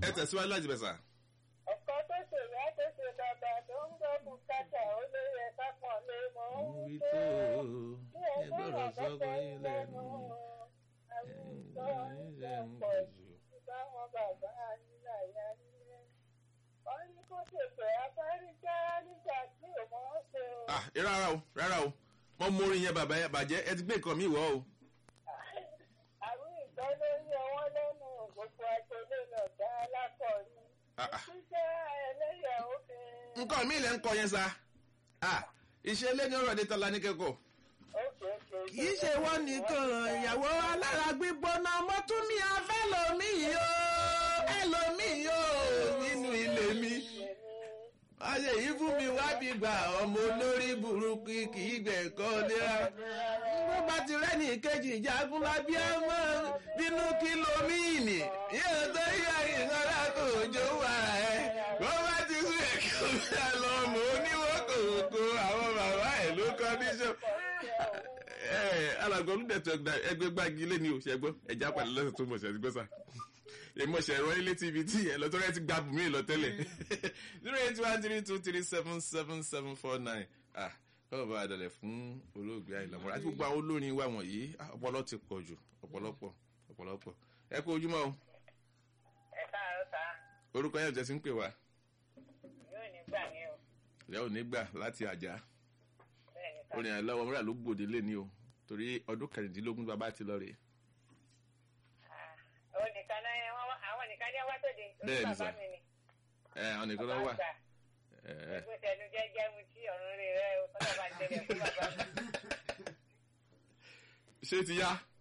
ẹ tẹ̀síwájú láti bẹ̀ sà. ọ̀kan tó ṣe ìyá tó ṣe bàbá tó ń gbọ́ bùkátà ó lé yẹ ká pọ̀ lé mọ́ ń wí tó tó bí ẹ ẹgbẹ́ gbọ́dọ̀ sọ́kọ ọ̀gá yín lẹ́nu. àwùjọ ìjọ pọ̀ jù báwọn bàbá nílà yá nílé. wọ́n ní kó tètè afárígá nígbà tí ò mọ̀ ọ́ ṣe o. ah rárá o rárá o mo mú orin yẹn bàbá bàjẹ́ ẹ ti gbé nǹkan mi wọ̀ o. àwọn ìgbọ́ ló ń yọ wọ́n lẹ́nu gbogbo àtẹlẹ́ lọ́dá alákọ̀ọ́rí. Ah, ah. ṣíṣẹ́ ẹlẹ́yà obìnrin. nǹkan mi lẹ́ ń kọ yẹn sa ah iṣẹ́ ilé ní ọ̀rọ̀ dé tọ́lá ní kẹ́kọ̀ọ́. kì í ṣe wọ́n nìkan ìyàwó alára gbígbóná mọ́túnmí afẹ́lòmíì o ẹlòmíì o nínú ilé mi. ayé yìí fún mi wá bí gbà ọmọ olórí burúkú kì í gbẹ̀kọ́ léra. bó bá ti rẹ́ni kejì jagun lábí ọmọ bínú kìlómíìnì yóò tó yá ìsanra kò jó wà ẹ́. bó bá ti sún ẹ̀kọ́ mi àlọ́ mọ́ oníwó kòkó àwọn bàbá ẹ̀ ló kọ́ níṣọ́ alàgbà olùdẹ̀tọ̀ ẹgbẹ́ gbági lé ní oṣù ẹgbọ́ ẹja pàdé lọ́sẹ̀ tó mọ̀ ṣe ẹgbẹ́ sà ìmọ̀ṣẹ̀ ẹ̀rọ ilé tv tí ẹ̀ lọ tọ́rẹ́ ti gba bùnmí lọ tẹ́lẹ̀ zero eight one three two three seven seven seven four nine ah kọ́ọ̀ bá adalẹ̀ fún olóògbé àìlàmọ́ra àti gbogbo àwọn olórin wa wọ̀nyí ah, ọpọlọ ti pọ̀ jù ọ̀pọ̀lọpọ̀ ọ̀pọ̀lọpọ̀ ẹ kú ojúmọ́ o ẹ káàárọ̀ sá orúkọ yẹn jẹ́ sí ń pè wá yóò ní gbà ní o ìyá ò ní gbà láti àjà bẹ́ẹ̀ ni sá. orin àìlọ́wọ́ mìíràn ló gbòde lé ní o torí ọdún kẹrìndínlógún bàbá ti lọ rèé àwọn nìkan náà yẹn wọ́n wá- àwọn nìkan ní wá tóde orí Bẹ́ẹ̀ ni bàbá sá. mi ni ẹ àwọn nìkan lọ bàbá wà àgbà ẹ ẹ ẹgbẹ́ tẹnu jẹ́jẹ́ mu tí ọ̀run rẹ̀ rẹ̀ ọlọ́ba ń tẹ̀lé fún bàbá mi. ṣé ti yá